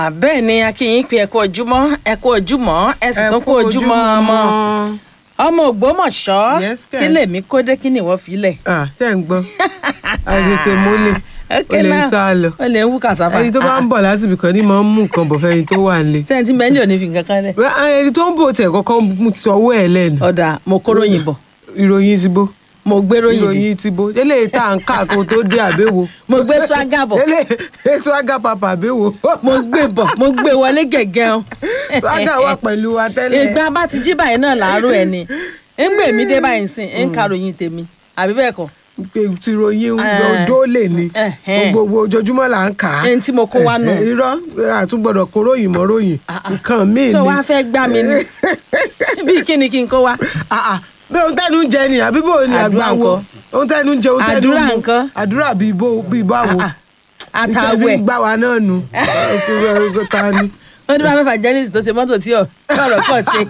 bẹ́ẹ̀ ni akínyìn pé ẹ kú ojúmọ́ ẹ kú ojúmọ́ ẹ sì tún kú ojúmọ́ ọmọ ọmọ ògbómọ̀ṣọ́ Yes, kí kẹ̀. lèmi kó dé kí ni ìwọ fi lẹ̀. Ah, ṣé ń gbọ́ àtètè múlẹ̀ ó lè ń sá lọ ó lè ń wú kàsáfà. ẹni tó bá ń bọ̀ lásìkò kan ní máa ń mú nǹkan bọ̀ fẹ́ni tó wà nílé sẹ́yìn tí bẹ́ẹ̀ ní òní fi nǹkan kan lẹ̀. Wẹ́, ah, ẹni tó ń bò tẹ̀ kọ́kọ́ mú ti ọwọ́ ẹ̀ lẹ́nu ọ̀dà mo kóròyìn bọ̀ ìròyìn ti bó mo gbé ròyìn dé ìròyìn ti bó eléyìí tá à ń kà kó tó dé àbẹ́wò mo gbé swagger bọ̀ eléyìí swaga papa àbẹ́wò mo gbé bọ̀ mo gbé wọlé gẹ̀gẹ́ o. swaga wà pẹ̀lú wa tẹ́lẹ̀ ìgbà bá ti jí báyìí náà làárọ̀ ẹ̀ ni ń gbè mí dé báyìí sìn ń ka ròyìn tèmi àbí bẹ́ẹ̀ kọ́ pé ti ròyìn Eh. ọjọ́ lè ní Ẹhẹ́n. gbogbo ojoojúmọ́ là ń kà á ẹni tí mo kó wá nù. Eh, irọ́ àtúgbọ̀dọ̀ kó ròyìn mọ́ ròyìn nǹkan míì tó ni wá fẹ́ gbá mi ni bí kíni kí n kó wá. Ah, ah. bí ohun tẹnu ń jẹ ni àbí bò ní Àdúrà àgbà wo ńkọ́? ohun tẹnu ń jẹ ohun tẹnu ń Àdúrà mu. ńkọ́? àdúrà bíi bó bíi báwo àtàwẹ̀ nítorí gbà wá náà nu ta ni. wọ́n ní bá fẹ́ fàjẹ́lìsì tó ṣe mọ́tò tí ọ̀ ọ̀rọ̀ kọ̀ ṣe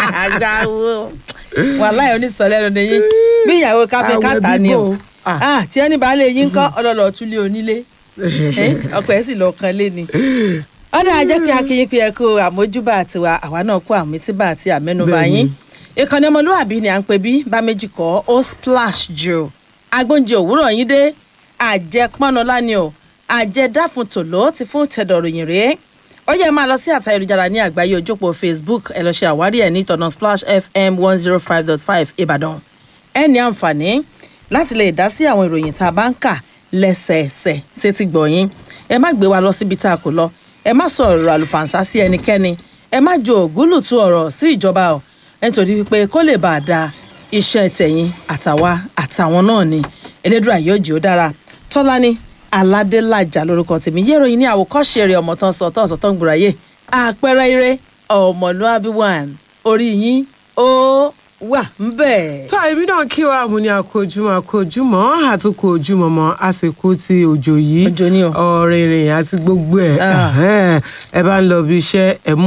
àgbáwo wàláhì onísọ̀lẹ́nu ni yín bí ìyàwó káfíń Àwẹ̀ káta ni o bíbò. Ah. Ah, tí ẹni bá lè yín kọ́ ọlọ́lọ́ túlé onílé Eh, ọkọ̀ ẹ̀ sì lọ kan lé ni ọ̀dà ajẹ́ kí akínyìn pé ẹ kó àmójúbà àtiwá àwa náà kó àmítíbà àti àmẹ́nubà Bẹ́ẹ̀ni. yín ìkànnì ọmọlúwàbí ni à ń pè bí bá méjì kọ́ ó splash jù agbóúnjẹ òwúrọ̀ yín dé àjẹpọ́nọlá ni o àjẹdáfun tòló ti fún tẹ̀dọ̀ròyìn rèé ó yẹ máa lọ sí àtà ayélujára ní àgbáyé ojópó facebook ẹ lọ ṣe àwárí ẹ ní tọ̀nà splash fm one zero five dot five ìbàdàn ẹ ní àǹfààní láti lè dá sí àwọn ìròyìn tá a bá ń kà lẹ́sẹẹsẹ sétí gbọ̀yìn ẹ má gbé wa lọ síbi tá a kò lọ ẹ má sọ ọ̀rọ̀ àlùfàǹsá sí ẹnikẹ́ni ẹ má jo ògúlùtù ọ̀rọ̀ sí ìjọba o nítorí wípé kó lè bá a da iṣẹ́ tẹ̀yìn àtàwa àtàwọn náà ni elédùà yóò jì ó dára tọ́lání aládélájà lórúkọ tèmi yé ìròyìn ní àwòkọ́ṣe rẹ̀ ọmọ tán sọ tán sọ tán gbòòràyè àpẹẹrẹ ire ọmọlúwàbí one orí yín ó wà ń bẹ̀. tó èmi náà kí wa mo ní àkójúmọ́ àkójúmọ́ àtúnkò ojúmọ́ mọ́ àsìkò tí òjò yìí Òjò ni o. ọ̀rìnrìn àti gbogbo ẹ̀ Ah. ẹ̀hẹ́n. ẹ bá ń lọ bí iṣẹ́ ẹ mú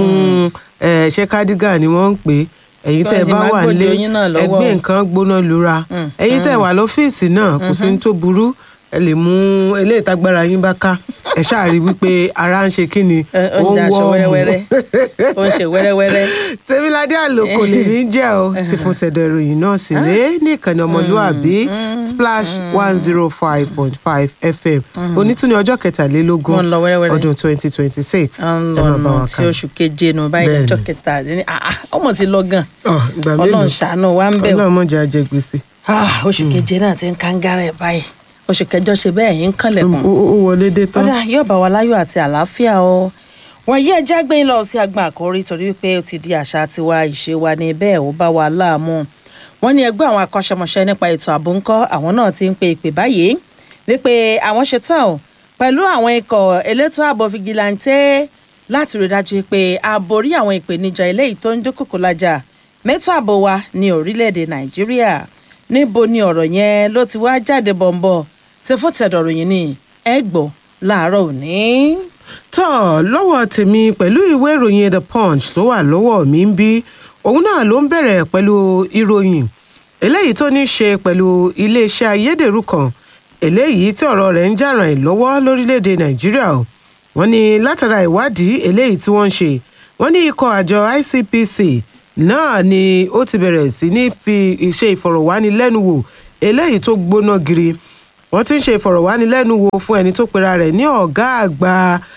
ẹ, ṣé cardigan ni wọ́n ń pè é ẹ̀yin Kí tẹ́ ẹ wọ́n sì bá má wà gbòde lé oyin náà lọ́wọ́ ẹgbẹ́ o. nǹkan gbóná lura Mm, ẹ̀yin tẹ́ ẹ wà lọ́fíìsì náà kò sí ní tó burú ẹ lè mú eléyìí tágbára yín bá ká ẹ ṣáà rí wípé ara ń ṣe kí ni Ẹ, ó ń daṣọ wẹ́rẹ́wẹ́rẹ́ ó ń ṣe wẹ́rẹ́wẹ́rẹ́. tèmiládé àlòkò lèmi jẹ́ o ti fún tẹ̀dọ̀ ìròyìn náà sí rèé ní ìkànnì ọmọlúàbí splash one zero five point five fm onítúni ọjọ́ kẹtàlélógún Wọ́n ń lọ wẹ́rẹ́wẹ́rẹ́. ọdún twenty twenty six à ń lọ ọ̀nà tí oṣù keje nù báyìí Bẹ́ẹ̀ni. ọjọ́ kẹta ní àá ọmọ ti lọ gan ìgbà mélòó ọlọ́run ṣàánú wa ń bẹ̀ wò. ọlọ́run mọ̀jà jẹ gbèsè Ah, oṣù keje náà ti ń kángára ẹ̀ báyìí oṣù kẹjọ ṣe bẹ́ẹ̀ yín kànlẹ̀kùn. ó ó wọlé dé tán ọ̀dà yóò bá wa láyọ̀ àti àlàáfíà o wọ́n yí ẹjẹ́ gbẹ̀yìn lọ sí agbọn àkórí torí wípé ó ti di àṣà tiwa ìṣe wa ní bẹ́ẹ̀ ó bá wa láàmú wọ́n ní ẹgbẹ́ àwọn akọ́ṣẹ́mọṣẹ́ nípa ètò ààbò ńkọ́ àwọn náà ti ń pe ìpè báyìí wípé àwọn ṣe tán o pẹ̀lú àwọn ikọ̀ elétò ààbò fìgìláńtẹ́ láti rí dájú pé a borí àwọn ìpèníjà eléyìí tó ń dúnkòkò lájà mẹ́tò ààbò wa ní orílẹ̀-èdè nàìjíríà níbo ni ọ̀rọ̀ yẹn ló ti wá jáde bọ̀m̀bọ̀ tí fún tẹ̀dọ̀ròyìn ni ẹ gbọ́ láàárọ̀ òní. tọ́ lọ́wọ́ tèmi pẹ̀lú ìwé ìròyìn the punch tó wà lọ́wọ́ mi ń bí òun náà ló ń bẹ̀rẹ̀ pẹ̀lú ìròyìn eléyìí tó ní í ṣe pẹ̀lú iléeṣẹ́ ayédèrú kan eléyìí tí ọ̀rọ̀ rẹ̀ ń jà ràn ẹ́ lọ́wọ́ lórílẹ̀‐èdè nàìjíríà o wọ́n ní látara ìwádìí eléyìí tí wọ́n ń ṣe wọ́n ní ikọ̀ àjọ icpc náà ni ó ti bẹ̀rẹ̀ sí ní fi ṣe ìfọ̀rọ̀wánilẹ́nuwò eléyìí tó gbóná giri wọ́n ti ń ṣe ìfọ̀rọ̀wánilẹ́nuwò fún ẹni tó pera rẹ̀ ní ọ̀gá àgbà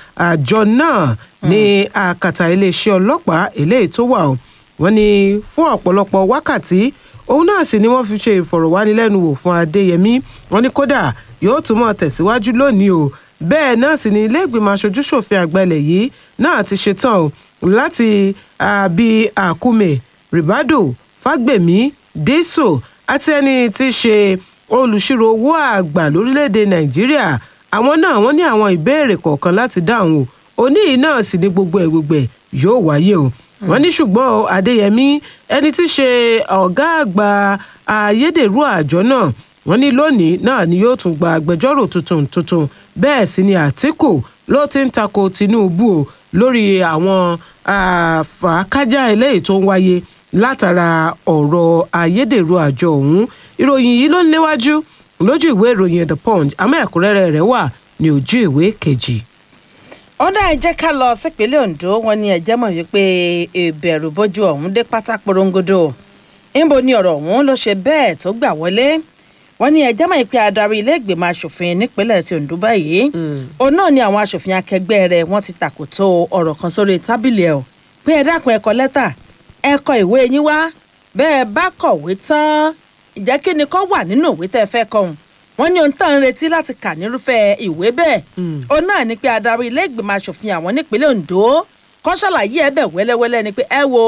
àjọ náà ní àkàtà iléeṣẹ́ ọlọ́pàá eléyìí tó wà o wọ́n ní fún ọ̀pọ̀lọpọ̀ wákàtí òun náà sì ni wọ́n fi ṣe ìfọ̀rọ̀wánilẹ́nuwò fún adéyẹmí wọ́n ní kódà yóò tún mọ̀ tẹ̀síwájú lónìí o bẹ́ẹ̀ náà sì ni ilé ìgbìmọ̀ aṣojúṣòfin àgbà ilẹ̀ yìí náà ti ṣetán o láti àbí àkúmẹ̀ ribado fagbemi deso àti ẹni tí í ṣe olùṣirò owó àgbà lórílẹ̀‐èdè nàìjíríà àwọn náà wọ́n ní àwọn ìbéèrè kọ̀ọ̀kan láti dáhùn o òní yìí náà sì ní gbogbo ẹ̀ gbogbo ẹ̀ yóò wáyé o wọ́n ní ṣùgbọ́n o, adéyẹmí ẹni tí í ṣe ọ̀gá àgbà ayédèrú àjọ náà wọ́n ní lónìí náà ni yóò tún gba agbẹjọ́rò tuntun tuntun bẹ́ẹ̀ sì ni àtìkù ló ti ń tako tinubu o lórí àwọn àfàkájà eléyìí tó ń wáyé látara ọ̀rọ̀ ayédèrú àjọ ọ̀hún ìròyìn yìí ló ń léwájú lójú ìwé ìròyìn the punch àmọ́ ẹ̀kúnrẹ́rẹ́ rẹ̀ wà ní ojú ìwé kejì. ọ̀dà ẹ jẹ́ ká lọ sípínlẹ̀ ondo wọn ni ẹ̀jẹ̀ mọ̀ wípé ìbẹ̀rù bójú ọ̀hún dé pátá porongodo níbo ni ọ̀rọ̀ ọ̀hún ló ṣe bẹ́ẹ̀ tó gbà wọlé wọn ni ẹ̀jẹ̀ mọ̀ pé adarí ilé ìgbìmọ̀ asòfin nípínlẹ̀ ti ondo báyìí òun náà ni àwọn asòfin akẹgbẹ́ rẹ̀ wọ́n ti tàkòtò ọ̀rọ̀ kan sórí tábìlì ẹ̀ o pé ẹ dákun ẹ kọ lẹ́tà ẹ kọ ìwé yín wá bẹ́ẹ̀ bá kọ̀wé tán ìjẹ́ kí ni kọ́ wà nínú ìwé tẹ́ ẹ fẹ́ kọ́hún wọ́n ní ohun tán ń retí láti kà nírúfẹ́ ìwé bẹ́ẹ̀ òun náà ni pé adarí ilé ìgbìmọ̀ asòfin àwọn nípínlẹ̀ ondo kọ́ ṣàlàyé ẹ bẹ̀ wẹ́lẹ́wẹ́lẹ́ ni pé ẹ wo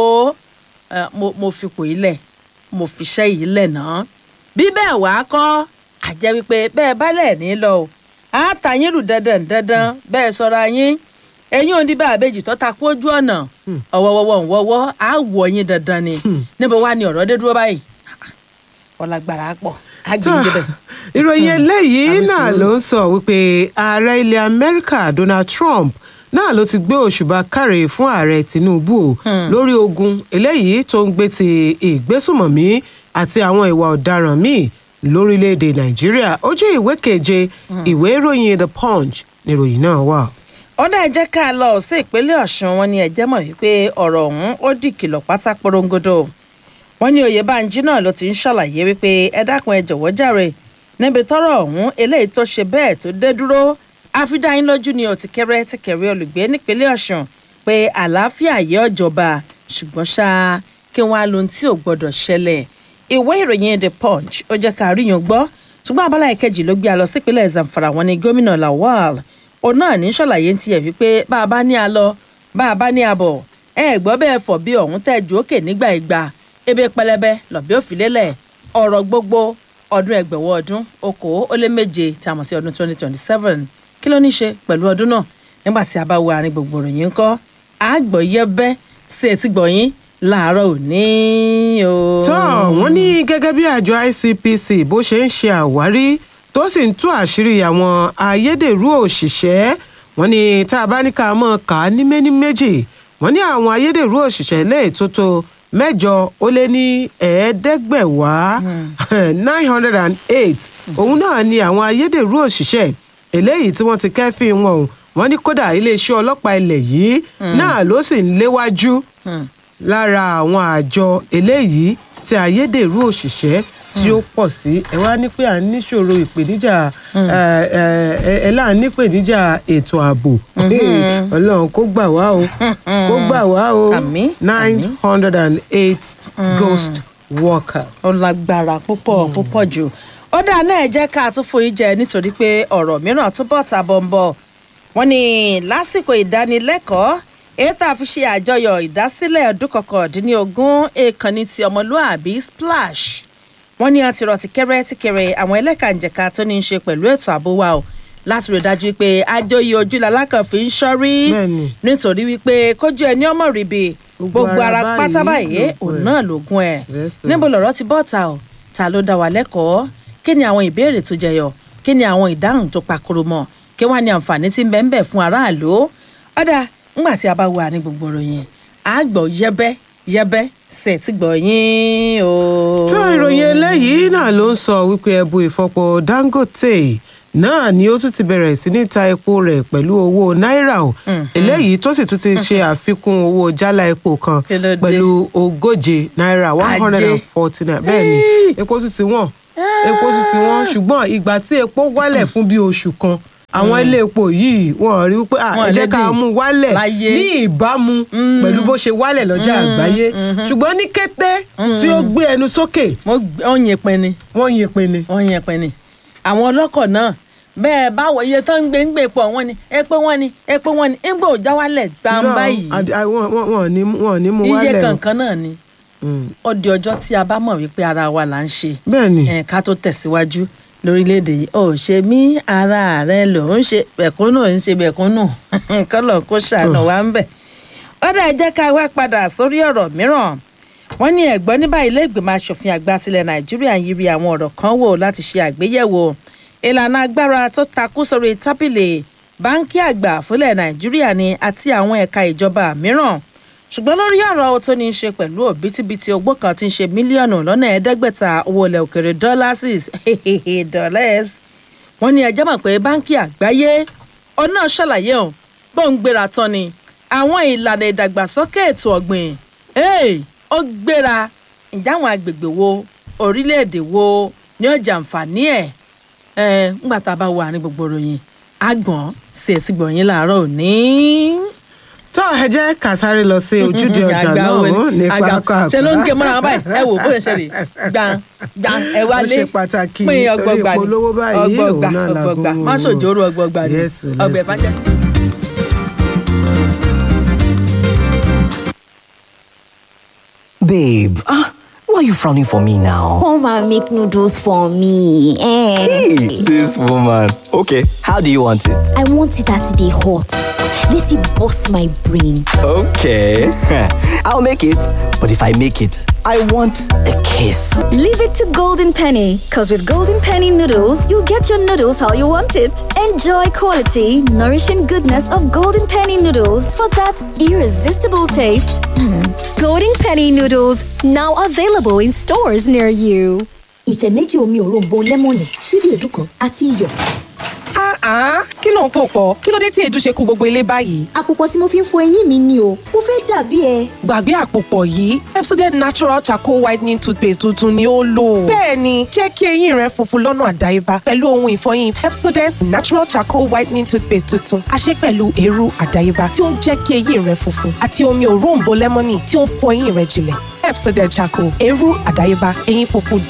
ẹ, mo- mo fipò yìí lẹ̀ mo fiṣẹ́ yìí lẹ̀ náà bí bẹ́ẹ̀ wàá kọ́ àjẹ́ wípé bẹ́ẹ̀ bá lẹ̀ ní lọ o àtàyín rù dandan dandan bẹ́ẹ̀ sọra yín ẹ̀yin ò ní bá àbẹ́jì tó ta kú ojú ọ̀nà ọ̀wọ́wọ́wọ́ ńwọ́wọ́ á wọ̀ yín dandan ni níbo wá ni ọ̀rọ̀ dé dúró báyìí ọ̀làgbàrà pọ̀ á gbé yín débẹ̀. ìròyìn eléyìí àbí náà sùúrù. ló ń sọ wípé ààrẹ ilẹ̀ amẹ́ríkà donald trump náà ló ti gbé òṣùbà káre fún ààrẹ tinubu o lórí ogun eléyìí tó ń gbé ti ìgbésùmọ̀mí àti àwọn ìwà ọ̀daràn míì lórílẹ̀‐èdè nàìjíríà ojú ìwé keje ìwé ìròyìn the punch níròyìn náà wà. ọ̀dà ẹ jẹ́ ká lọ sí ìpínlẹ̀ ọ̀ṣun wọn ni ẹ̀jẹ̀ mọ̀ wípé ọ̀rọ̀ ọ̀hún ó di kìlọ̀ pátá porongodo wọn ní oyèbánjí náà ló ti ń ṣàlàyé wípé ẹ dákun ẹ jọ̀wọ́ jàre níbi tọ́rọ̀ ọ̀hún eléyìí tó ṣe bẹ́ẹ̀ tó dé dúró àfidáyín lójú ni ò ti kéré ti kéré olùgbé nípínlẹ̀ ọ̀ṣun pé àlàáfíà yẹ ọ̀jọba ṣùgbọ́n ṣá kí wọ́n á lo ohun tí ò gbọ́dọ̀ ṣẹlẹ̀ ìwé ìròyìn the punch ó jẹ́ ká ríyan gbọ́ ṣùgbọ́n abala ìkejì ló gbé a lọ sípínlẹ̀ zamfara wọn ni gómìnà lawal òun náà ní ṣàlàyé ń tiẹ̀ wípé bá a bá ní a lọ bá a bá ní a bọ̀ ẹ gbọ́ bẹ́ẹ̀ fọ̀ bí ọ̀hún tẹ̀ ju òkè nígbà ìgbà ebe pẹlẹbẹ lọ́bí òfìlélẹ̀ ọ̀rọ̀ gbogbo ọdún ẹgbẹ̀wọ̀ ọdún okòó ó lé méje tí a mọ̀ sí ọdún twenty twenty seven kí ló ní ṣe pẹ̀lú ọdún náà nígbà tí a bá wo àárín gbogbo ìròyìn ńkọ́ àgbọ̀yẹ́bẹ́ sí etí gbọ̀yìn láàárọ̀ òní o. tó wọ́n ní gẹ́gẹ́ bí àjọ icpc bó ṣe ń ṣe àwárí tó sì ń tú àṣírí àwọn ayédèrú òṣìṣẹ́ wọ́n ní tá a bá ní ká mọ̀ ká ní méní méjì wọ́n ní àwọn ayédèrú òṣìṣẹ́ lè tó tó mẹ́jọ ó lé ní ẹ̀ẹ́dẹ́gbẹ̀wá nine hundred and eight òun náà ni àwọn ayédèrú òṣìṣẹ́ eléyìí tí wọ́n ti kẹ́fín wọn o wọ́n ní kódà iléeṣẹ́ ọlọ́pàá ilẹ̀ yìí náà ló sì ń léwájú lára àwọn àjọ eléyìí tí ayédèrú òṣìṣẹ́ tí ó pọ̀ sí ẹ wá ní pé à ń níṣòro ìpèníjà ẹ ẹ ẹ là ń nípèníjà ètò ààbò ọlọ́run kó gbà wá o kó gbà wá o Àmín, nine àmín. hundred and eight ghost workers. ó lágbára púpọ̀ púpọ̀ jù ó dáa náà ẹ jẹ́ ká tún foyí jẹ nítorí pé ọ̀rọ̀ mìíràn túbọ̀ ta bọ̀m̀bọ̀ wọ́n ní lásìkò ìdánilẹ́kọ̀ọ́ èyí tá a fi ṣe àjọyọ̀ ìdásílẹ̀ ọdún kọkàndínlógún ìkànnì ti ọmọlúàbí splash wọ́n ní àti rọ̀ tìkẹ́rẹ́ tìkẹ́rẹ́ àwọn ẹlẹ́kànjẹ̀ka tó ní í ṣe pẹ̀lú ètò ààbò wa o láti rí i dájú pé àjọyọ̀ ojú lalákàn fi ń ṣọ́rí Bẹ́ẹ̀ni. nítorí wípé kójú ẹni ọmọ ríbi Gbogbo gbogbo ara ara pátá báyìí báyìí lògùn òun ẹ̀. náà lògùn ẹ̀ Yes, sir. níbo lọ̀rọ̀ ti bọ́ ta o ta ló dá wa lẹ́kọ̀ọ́ kí ni àwọn ìbéèrè tó jẹyọ kí ni àwọn ìdáhùn tó pakoro mọ́ kí wọ́n á ní àǹfààní tí ń bẹ ń bẹ fún aráàlú ọ̀dà ńgbà tí a bá wà ní gbogbo ìròyìn àgbọ̀ yẹbẹ́ yẹbẹ́ ṣe ti gbọ̀ yín o. tó ìròyìn eléyìí náà ló ń sọ wípé ẹbu ìfọpo dangote náà ni ó tún ti bẹ̀rẹ̀ sí ní ta epo rẹ̀ pẹ̀lú owó náírà o eléyìí tó sì tún ti ṣe àfikún owó jálá epo kan Kí ló dé? pẹ̀lú ogóje náírà one hundred and forty naira bẹ́ẹ̀ ni epo tún ti wọ́n epo tún ti wọ́n ṣùgbọ́n ìgbà tí epo wálẹ̀ fún bí oṣù kan àwọn ilé epo yìí wọ́n rí wípé "Ah, Wọn ẹ jẹ́ ká lédè mú wálẹ̀ láyé. ní ìbámu pẹ̀lú bó ṣe wálẹ̀ lọ́jà àgbáyé ṣùgbọ́n ní kété tí ó gbé ẹnu sókè mo gbé- ó yin pin ni wọ́n yin pin ni. wọ́n yin pin ni àwọn ọlọ́kọ̀ náà bẹ́ẹ̀ báwo iye tó ń gbé ń gbé pọ̀ wọ́n ni epo wọ́n ni epo wọ́n ni ńgbà ò já wálẹ̀ gbàǹbá No, yìí ad- a- wọn wọn- wọn ò ní mú- wọn ò ní mú iye wálẹ̀ o. kankan náà ni Mm. ó di ọjọ́ tí a bá mọ̀ wípé ara wa là ń ṣe bẹ́ẹ̀ ni ẹ̀ ká tó tẹ̀síwájú lórílẹ̀‐èdè yìí ò ṣe mí ara rẹ ló ń ṣe bẹ̀kúnnù ń ṣe bẹ̀kúnnù kọ́lọ̀ kó ṣàánú wa ń bẹ̀. ọ̀dà ẹ jẹ́ ká wá padà sórí ọ̀rọ̀ mìíràn wọ́n ní ẹ̀gbọ́n ní báyìí ilé ìgbìmọ̀ asòfin àgbà tilẹ̀ nàìjíríà ń yiri àwọn ọ̀rọ̀ kan wò láti ṣe àgbéyẹ̀wò ìlànà agbára tó takú sórí tábìlì báńkì àgbà fúnlẹ̀ nàìjíríà ni àti àwọn ẹ̀ka ìjọba mìíràn ṣùgbọ́n lórí ọ̀rọ̀ tó ní í ṣe pẹ̀lú òbítíbitì ogbó kan tí ń ṣe mílíọ̀nù lọ́nà ẹ̀ẹ́dẹ́gbẹ̀ta owó ilẹ̀ òkèrè dọ́lásìs dọ́lẹ́s wọ́n ní ẹjọ́ mọ̀ pé báńkì àgbáyé òun náà ṣàlàyé o bó ń gbéra tán ni àwọn ìlànà ìdàgbàsókè ètò ọ̀gbìn hey, ó gbéra ǹjẹ́ àwọn agbègbè wo orílẹ̀-èdè wo ni ó jàǹfààní ẹ̀ ẹ̀ ńgbà tá a bá wà ní gbogbo ròyìn àgbọ̀n sí etí gbọ̀nyìn láàárọ̀ òní. tó ẹ jẹ́ ká sáré lọ sí ojúde ọjà Àgbà wo ni? náà ní Àgbà- pápá ṣe ló ń gé mọ́ra wọn báyìí ẹ wò bó ṣe ṣe rè gbàn gbàn ẹ wá Ó lé ṣe pàtàkì pín torí ọgbọgba ni ìpolówó báyìí, ọgbọgba òun náà la ọgbọgba gbówó. má ṣòjòrò ọgbọgba ni Yes, let's ọgbẹ go. bá jẹ. Babe, ah, why are you frowning for me now? Come and make noodles for me. Eh. Hey, this woman. Okay, how do you want it? I want it as they hot. Let it bust my brain. Okay, I'll make it. But if I make it, I want a kiss. Leave it to Golden Penny, because with Golden Penny noodles, you'll get your noodles how you want it. Enjoy quality, nourishing goodness of Golden Penny noodles for that irresistible taste. Golden Penny noodles now available in stores near you. ìtẹ̀ méjì omi òróǹbó lẹ́mọ̀nì ṣíbí èédú kan àti iyọ̀. Ah, kí ló ń pò pọ̀? Kí ló dé tí èédú ṣe kú gbogbo ilé báyìí? àpòpọ̀ tí mo fi ń fọ eyín mi ni o mo fẹ́ dàbí ẹ. Gbàgbé àpòpọ̀ yìí, Pepsodent Natural Charcoal Whitening Toothpaste tuntun ni ó lò. Bẹ́ẹ̀ni, jẹ́ kí eyín rẹ funfun lọ́nà àdáyébá pẹ̀lú ohun ìfọyín Pepsodent Natural Charcoal Whitening Toothpaste tuntun. A ṣe pẹ̀lú eérú àdáyébá tí ó ń jẹ́ kí eyín rẹ funfun àti omi òróǹbó lẹ́mọ́nì tí ó ń fọ eyín rẹ jinlẹ̀. Pepsodent Charcoal, eérú àdáyébá, eyín funfun